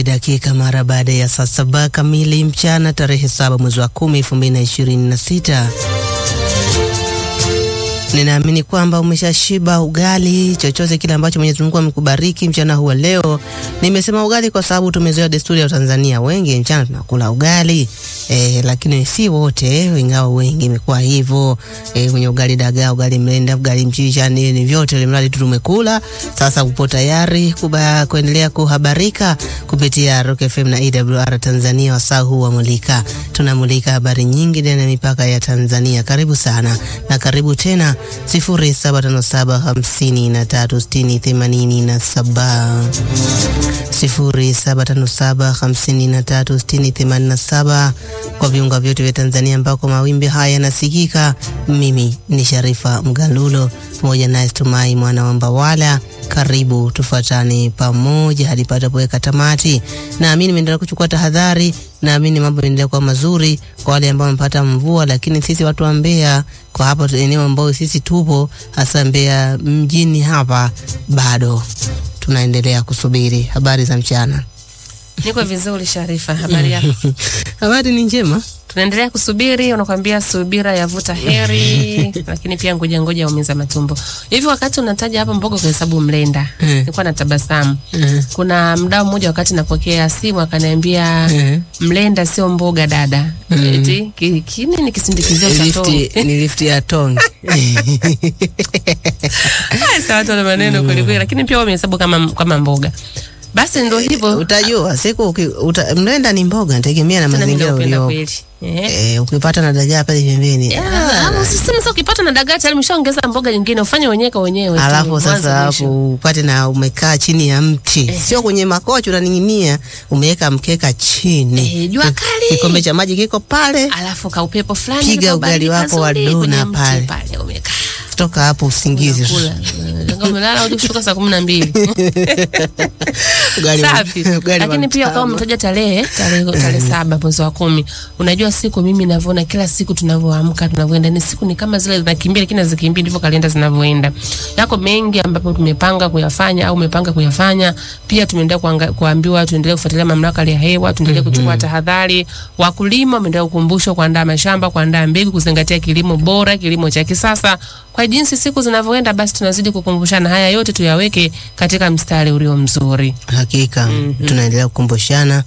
mbili dakika mara baada ya saa saba kamili mchana tarehe saba mwezi wa kumi elfu mbili na ishirini na sita. Ninaamini kwamba umeshashiba ugali, chochote kile ambacho Mwenyezi Mungu amekubariki mchana huu wa leo. Nimesema ugali kwa sababu tumezoea desturi ya Tanzania, wengi mchana tunakula ugali e, lakini si wote, ingawa wengi imekuwa hivyo e, kwenye ugali dagaa, ugali mlenda, ugali mchicha, nini vyote, ili mradi tu tumekula. Sasa upo tayari kuba, kuendelea kuhabarika kupitia Rock FM na EWR Tanzania. Wasaa huu wa mulika, tunamulika habari nyingi ndani ya mipaka ya Tanzania. Karibu sana na karibu tena 0757536087 0757536087 kwa viunga vyote vya Tanzania ambako mawimbi haya yanasikika. Mimi ni Sharifa Mgalulo pamoja naye Stumai mwana wa Mbawala. Karibu tufuatane pamoja hadi patapoweka tamati. Naamini nimeendelea kuchukua tahadhari, naamini mambo yanaendelea kuwa mazuri kwa wale ambao wamepata mvua, lakini sisi watu wa Mbeya kwa hapa eneo ambao sisi tupo hasa Mbeya mjini hapa, bado tunaendelea kusubiri. Habari za mchana. Niko vizuri Sharifa, habari yako? Habari ni njema. Tunaendelea kusubiri, unakwambia subira yavuta heri, lakini pia ngoja ngoja umiza matumbo. Hivi wakati unataja hapa mboga kwa hesabu mlenda, Mm. nilikuwa na tabasamu. Mm. Kuna mdau mmoja wakati napokea simu akaniambia Mm. mlenda sio mboga dada. Eti ki- kini ni kisindikizio cha Lifti, tonge. ni lifti ya tonge. Haya, sawa, watu wana maneno kweli kweli, lakini pia wamehesabu kama kama mboga. Basi ndio hivyo. Utajua siku uki- uta, mlenda ni mboga, nategemea na Tena mimi mazingira naupenda uliopo. kweli. Eh. Eh, ukipata na dagaa pale pembeni Ah, ama usiseme sasa ukipata na dagaa tayari umeshaongeza mboga nyingine ufanye wenyewe kwa wenyewe. tu, alafu mwanzo sasa mwisho. hapo upate na umekaa chini ya mti, sio kwenye makochi unaning'inia, umeweka mkeka chini, Eh, jua kali. kikombe cha maji kiko pale, Alafu ka upepo fulani Piga ka ugali ubaridi wako wa kazuri dona kwenye mti pale. pale umekaa. toka hapo usingizi. Kula. Ndio umelala uje kushuka saa 12. Ugali wa- Safi. ugali wa Lakini pia kama mtama. umetaja tarehe tarehe tarehe saba mwezi wa kumi, unajua siku mimi navyoona kila siku tunavyoamka tunavyoenda, ni siku ni kama zile zinakimbia, lakini hazikimbia, ndivyo kalenda zinavyoenda. Yako mengi ambapo tumepanga kuyafanya au umepanga kuyafanya. Pia tumeendelea kuanga- kuambiwa tuendelee kufuatilia mamlaka ya hewa, tuendelee kuchukua tahadhari. Wakulima wameendelea kukumbushwa kuandaa mashamba, kuandaa mbegu, kuzingatia kilimo bora, kilimo cha kisasa. Kwa jinsi siku zinavyoenda, basi tunazidi kukumbushana haya yote, tuyaweke katika mstari ulio mzuri. Hakika tunaendelea kukumbushana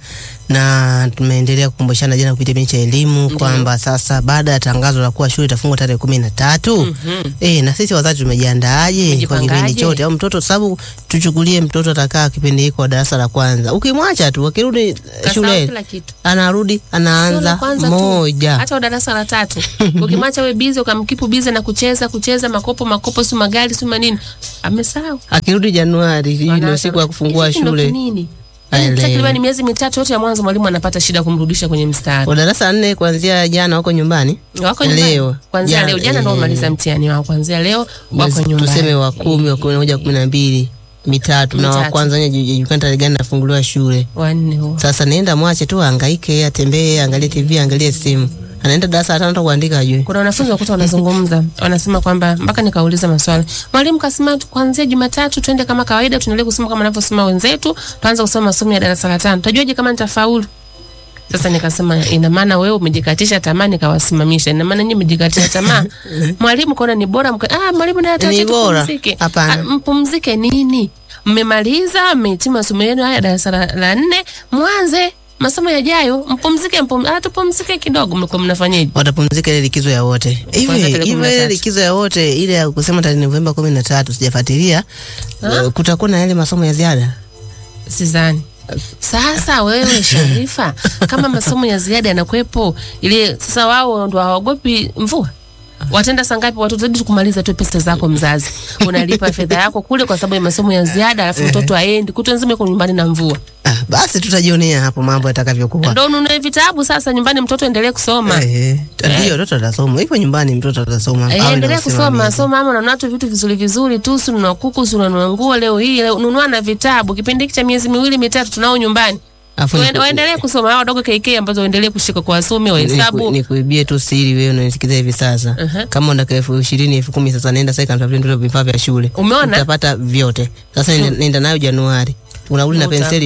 na tumeendelea kukumbushana jana kupitia kipindi cha elimu kwamba sasa baada ya tangazo la kuwa shule itafungwa tarehe kumi na tatu eh, na sisi wazazi tumejiandaaje kwa kipindi Tumejipangaje? chote au mtoto, sababu tuchukulie mtoto atakaa kipindi hiko wa darasa la kwanza, ukimwacha tu akirudi eh, Kasahau shule kila kitu. anarudi Sio la anaanza kwanza tu. moja hata wa darasa la tatu ukimwacha we bize ukamkipu bize na kucheza kucheza makopo makopo si magari si manini amesahau akirudi Januari, hii ndio siku ya kufungua Hivi ndo shule. kinini Aelewe. takriban miezi mitatu yote ya mwanzo mwalimu anapata shida kumrudisha kwenye mstari Wa darasa la nne kuanzia jana wako nyumbani wako nyumbani Leo. kwanzia Jana, leo jana ndo eh. wamaliza mtihani wao kwanzia leo wako Mwezi- nyumbani tuseme wa kumi wa kumi na moja kumi na mbili mitatu na wa Mitatu. kwanza wenye julikana tarehe gani nafunguliwa shule. wanne huo Sasa nenda mwache tu ahangaike, atembee, angalie TV, angalie simu. Anaenda darasa la tano hata kuandika ajui. kuna wanafunzi wakuta wanazungumza wanasema kwamba mpaka nikauliza maswali mwalimu kasema tu- kuanzia jumatatu twende kama kawaida tuendelee kusoma kama anavyosoma wenzetu tuanze kusoma masomo ya darasa la tano tajuaje kama nitafaulu sasa nikasema ina maana wewe umejikatisha tamaa nikawasimamisha ina maana nyinyi mmejikatisha tamaa mwalimu kaona ni bora mka, ah mwalimu naye Ni ataacha bora. tupumzike Hapana. Ah, mpumzike nini mmemaliza mmehitimu masomo yenu haya darasa la, la nne mwanze masomo yajayo mpumzike mpum, ah, tupumzike kidogo mlikuwa mnafanyaje Watapumzika ile likizo ya wote. Hivi Kwanza tarehe hivi kumi na ile tatu. likizo ya wote ile ya kusema tarehe Novemba kumi na tatu sijafuatilia. Uh, kutakuwa na yale masomo ya ziada. Sizani. Sasa wewe Sharifa, kama masomo ya ziada yanakuwepo, ile sasa wao ndo hawaogopi mvua. Watenda saa ngapi watoto zidi kumaliza tu pesa zako mzazi. Unalipa fedha yako kule kwa sababu ya masomo ya ziada, alafu mtoto aendi kutwa nzima yuko nyumbani na mvua. Ah, basi tutajionea hapo mambo yatakavyokuwa. Ndio ununue vitabu sasa nyumbani mtoto endelee kusoma. Eh, ndio mtoto atasoma. Ipo nyumbani mtoto atasoma. Eh, Awe na endelea kusoma usimamizi. soma, ama unanunua tu vitu vizuri vizuri tu, si ununua kuku, si unanunua nguo leo hii, leo nunua na vitabu. Kipindi hiki cha miezi miwili mitatu tunao nyumbani. Afu Waende- niku- waendelee kusoma hao wadogo KK ambazo waendelee kushika kwa wasome wa niku- hesabu. nikuibie tu siri wewe unanisikiza hivi sasa. Aha. Kama unataka elfu ishirini elfu kumi sasa nenda sasa kamtafutie ndio vifaa vya shule. Umeona? Utapata vyote. Sasa nenda, nenda nayo Januari. Unarudi na Uta- penseli tu.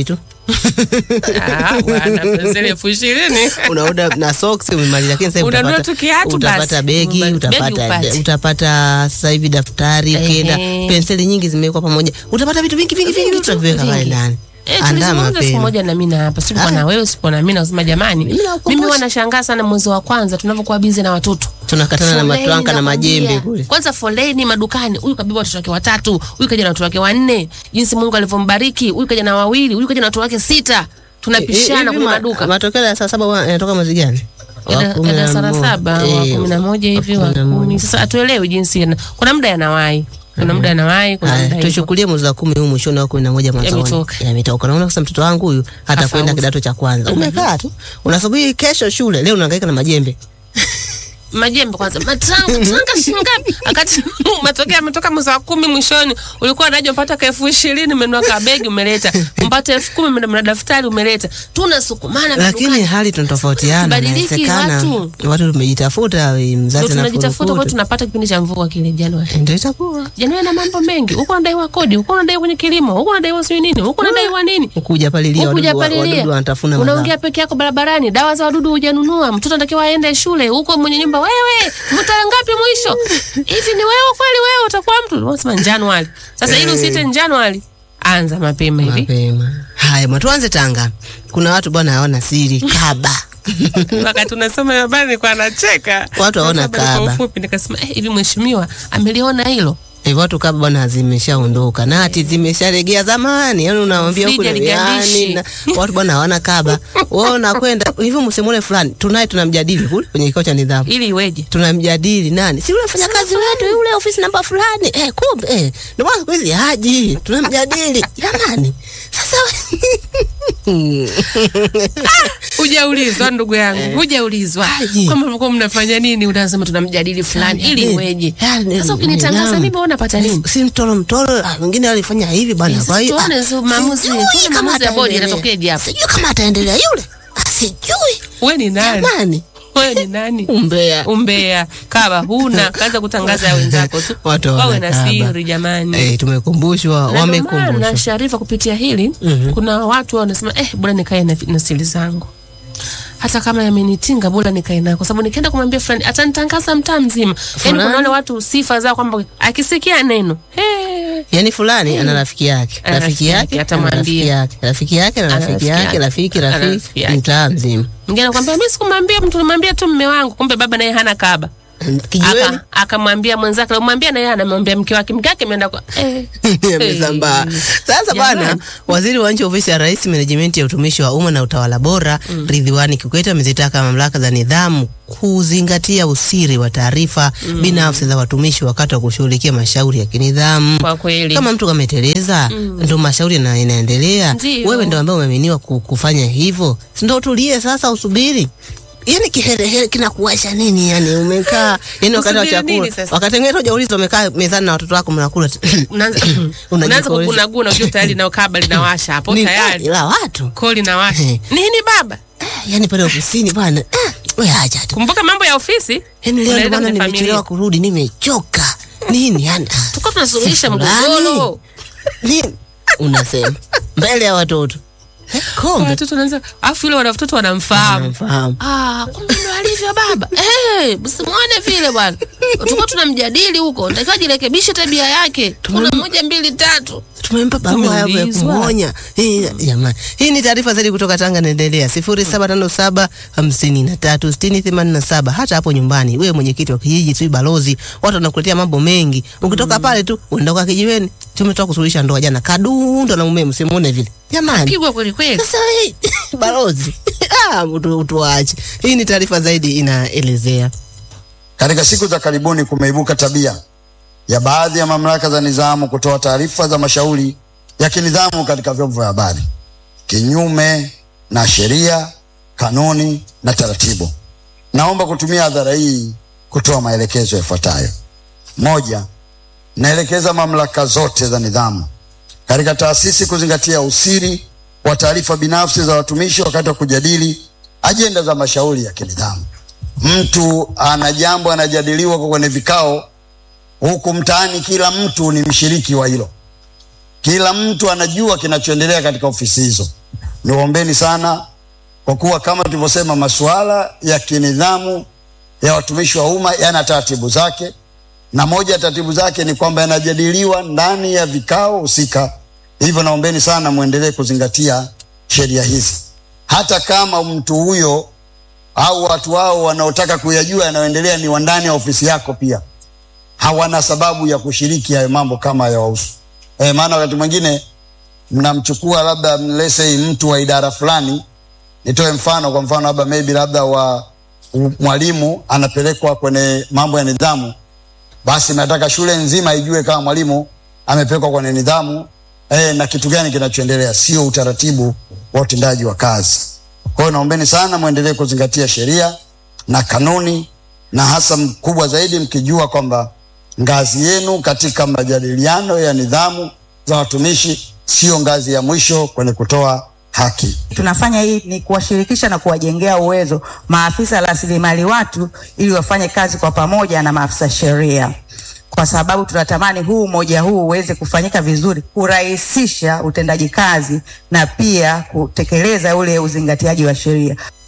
Ah, bwana penseli elfu ishirini unaoda na socks umemaliza, lakini sasa Unanunua utapata, tu kiatu utapata basi. begi Begi utapata, upate. utapata sasa hivi daftari, Ehe. ukienda penseli nyingi zimewekwa pamoja, utapata vitu vingi vingi vingi, Vingi tu, tutaviweka pale vingi. ndani. Eh, Andaa tulizungumza siku mapema. moja na mimi na hapa sipo Ah. na wewe sipo na mimi nasema jamani Mimi nakukumbusha. mimi wanashangaa sana mwezi wa kwanza tunavyokuwa bizi na watoto tunakatana na Foleni matranka na nakwambia. majembe kule. Kwanza foleni madukani, huyu kabeba watoto wake watatu, huyu kaja na watoto wake wanne, jinsi Mungu alivyombariki, huyu kaja na wawili, huyu kaja na watoto wake sita, tunapishana Hivi kwenye ma- maduka Matokeo ya saa saba wa- yanatoka mwezi gani? Wa Yana- kumi na darasa la moja. saba wa Eh, kumi na moja hivi wa wa kumi na moja. kumi. Sasa hatuelewi jinsi yana- kuna muda yanawahi, kuna muda yanawahi, kuna Haya, muda hivyo. tuchukulie mwezi wa kumi huu mwishoni wa kumi na moja mwanzoni Yametoka. yametoka. Naona sasa mtoto wangu huyu hata Afaulu. kwenda kidato cha kwanza, umekaa tu unasubiri kesho shule, leo unahangaika na majembe. majembe kwanza matanga tanga shingapi wakati matokeo yametoka mwezi wa kumi mwishoni ulikuwa unaja mpata ka elfu ishirini umenunua kabegi umeleta mpata elfu kumi umenunua na daftari umeleta tunasukumana Lakini madukani. hali tunatofautiana, Tubadiliki inawezekana watu. watu tumejitafuta, Ndio mzazi na tunajitafuta kwa furukutu. tunapata kipindi cha mvua kile Januari ndio itakuwa Januari na mambo mengi huko unadaiwa kodi huko unadaiwa kwenye kilimo huko unadaiwa sio nini huko unadaiwa nini kuja palilia huku wadudu wa- hujapalilia. wadudu wanatafuna mazao. unaongea peke yako barabarani, dawa za wadudu hujanunua, mtoto anatakiwa aende shule, huko mwenye nyumba, wewe mtarehe ngapi mwisho? Hivi ni wewe kweli? Wewe utakuwa mtu unasema Januari. Sasa ili usite Januari, anza mapema hivi mapema. Haya, mwa tuanze Tanga. Kuna watu bwana hawana siri kaba wakati unasoma hiyo habari nilikuwa nacheka, Watu hawana Nasoma habari kwa kaba. ufupi, nikasema eh, hivi mheshimiwa ameliona hilo hivyo watu kaba bwana zimeshaondoka na hati zimesharegea zamani, yani unawambia huku Frida ni ligandishi. yani, na watu bwana hawana kaba. Wewe unakwenda hivyo, msemule fulani tunaye tunamjadili kule kwenye kikao cha nidhamu ili iweje? tunamjadili nani, si yule mfanyakazi wetu yule ofisi namba fulani eh, kumbe eh, ndio maana siku hizi haji, tunamjadili jamani. Sasa Hujaulizwa ndugu yangu, hujaulizwa Haji. kwamba mlikuwa mnafanya nini, unasema tunamjadili fulani ili Tunamjadili. iweje? Yani, Sasa ukinitangaza nidhamu. mimi wewe unapata nini? si mtoro mtoro, ah, mwingine alifanya hivi bwana. Sasa Kwa hiyo tuone ah, hizo maamuzi, sijui tuone kama maamuzi ya bodi ataendelea. yanatokeje hapo. Sijui kama ataendelea yule, Ah, sijui Wewe ni nani? jamani, Wewe ni nani? umbea Umbea kaba huna, kaanza kutangaza ya wenzako tu. Watu Wawe hawana na kaba. siri jamani. eh, tumekumbushwa, Na ndio maana wamekumbushwa. Sharifa, kupitia hili kuna watu wanasema eh, bora nikae na, na siri zangu hata kama yamenitinga bora nikae nayo, kwa sababu nikienda kumwambia fulani atanitangaza mtaa mzima. Yani Fulani? kuna wale watu sifa zao kwamba akisikia neno hey, Yani fulani ana rafiki yake, Ana rafiki rafiki yake, yake, ana atamwambia. rafiki yake, rafiki yake na Ana rafiki rafiki yake, yake. rafiki Ana rafiki, rafiki yake. mtaa mzima mwingine anakwambia mimi sikumwambia mtu, nimwambia tu mme wangu, kumbe baba naye hana kaba. kijiweni Aka- akamwambia mwenzake, amwambia na yeye anamwambia mke wake, mke wake ameenda kwa eh, amesambaa. Sasa bwana, Jamani. waziri wa nchi ofisi ya Rais, menejimenti ya utumishi wa umma na utawala bora, Ridhiwani Kikwete amezitaka mamlaka za nidhamu kuzingatia usiri wa taarifa binafsi za watumishi wakati wa kushughulikia mashauri ya kinidhamu. kwa kweli Kama mtu kameteleza, ndo mashauri na inaendelea. Ndiyo. Wewe ndo ambaye umeaminiwa ku- kufanya hivyo, si ndo utulie sasa, usubiri yani kiherehere kinakuwasha nini? Yani umekaa yani wakati wa Usubiri nini chakula, sasa? wakati mwingine hujauliza, umekaa mezani na watoto wako mnakula unaanza Unajipoeza. unaanza kugunaguna, unajua tayari nao kaba linawasha hapo Ni tayari, kweli, la watu koo linawasha Eh. nini baba. yani pale ofisini bwana, ah, we acha tu Kumbuka mambo ya ofisi, yani leo ndo unaenda bwana kwenye nimechelewa familia. kurudi, nimechoka nini yani ah, tuko tunasuluhisha si fulani. mgogoro. nini unasema mbele ya watoto Eh, kombe Watoto wanaanza, afu yule watoto wanamfahamu Namfahamu. Ah, kumbe ndo alivyo baba. Eh, msimuone vile bwana. Tulikuwa tunamjadili huko, natakiwa jirekebishe tabia yake. Kuna moja mbili tatu. tumempa barua hapo ya Tumeulizwa. kumwonya Eh, jamani. Hii ni taarifa zaidi kutoka Tanga, naendelea sifuri saba tano saba hamsini na tatu sitini themanini na saba. Hata hapo nyumbani, wewe mwenyekiti wa kijiji, si balozi, watu wanakuletea mambo mengi. Ukitoka pale tu unaenda kwa kijiweni, tumetoka kusuluhisha ndoa jana, kadundo na mume, msimuone vile jamani. Pigwa kweli kweli. Sasa hii balozi, ah, utu- tuache. Hii ni taarifa zaidi inaelezea Katika siku za karibuni kumeibuka tabia ya baadhi ya mamlaka za nidhamu kutoa taarifa za mashauri ya kinidhamu katika vyombo vya habari kinyume na sheria, kanuni na taratibu. Naomba kutumia hadhara hii kutoa maelekezo yafuatayo. Moja, naelekeza mamlaka zote za nidhamu katika taasisi kuzingatia usiri wa taarifa binafsi za watumishi wakati wa kujadili ajenda za mashauri ya kinidhamu. Mtu ana jambo anajadiliwa kwa kwenye vikao huku mtaani, kila mtu ni mshiriki wa hilo, kila mtu anajua kinachoendelea katika ofisi hizo. niwaombeni sana, kwa kuwa kama tulivyosema, masuala ya kinidhamu ya watumishi wa umma yana taratibu zake, na moja ya taratibu zake ni kwamba yanajadiliwa ndani ya vikao husika. Hivyo naombeni sana muendelee kuzingatia sheria hizi, hata kama mtu huyo au watu wao wanaotaka kuyajua yanayoendelea ni wa ndani ya ofisi yako, pia hawana sababu ya kushiriki hayo mambo kama yawahusu. E, maana wakati mwingine mnamchukua labda let's say mtu wa idara fulani, nitoe mfano, kwa mfano labda maybe labda wa u- mwalimu anapelekwa kwenye mambo ya nidhamu, basi nataka shule nzima ijue kama mwalimu amepelekwa kwenye nidhamu eh, na kitu gani kinachoendelea. Sio utaratibu wa utendaji wa kazi. Kwa hiyo naombeni sana mwendelee kuzingatia sheria na kanuni, na hasa mkubwa zaidi mkijua kwamba ngazi yenu katika majadiliano ya nidhamu za watumishi sio ngazi ya mwisho kwenye kutoa haki. Tunafanya hii ni kuwashirikisha na kuwajengea uwezo maafisa rasilimali watu ili wafanye kazi kwa pamoja na maafisa sheria, kwa sababu tunatamani huu umoja huu uweze kufanyika vizuri, kurahisisha utendaji kazi na pia kutekeleza ule uzingatiaji wa sheria.